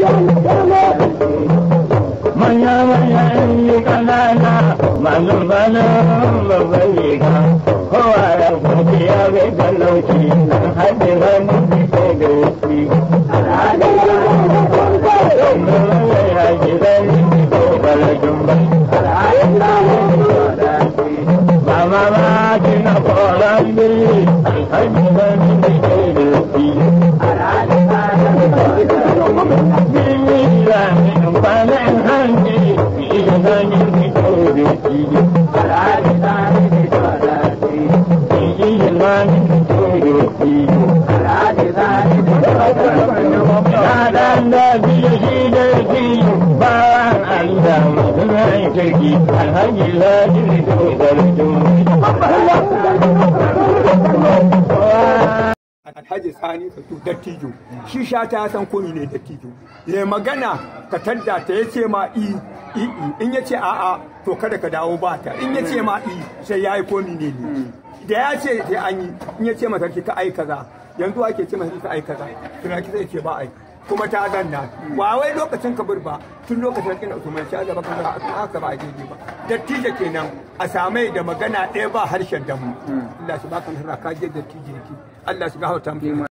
manya manya yi kanana masu bana babban riga kowa ya kwafi ya bai talauci nan haɗe hannu bisa da wuce ya ji zai ko balajin bai mama ma ki na koran biri haɗe hannu bisa da wuce kwanan hanci iya ganin fito da shi iya ganin fito da shi na dan da biyu shi da shi bawan Allah masu rai kirki alhaji ladi fito da Alhaji Sani ka to dattijo shi sha ta san ko ne dattijo ya magana ka tadda ta yace ma i i in yace a a to kada ka dawo ba ta in yace ma i sai yayi ko ne ne da ya ce sai an yi in yace ma sarki ka ai kaza yanzu ake ce masa ka ai kaza tunaki sai ce ba ai kuma ta zanna ba wai lokacin kabir ba tun lokacin kin Usman sha gaba kan haka ba daidai ba dattijo kenan a samai da magana ɗaya ba harshen damu Allah shi baka nasara ka je dattijo yake Allah shi gafarta mu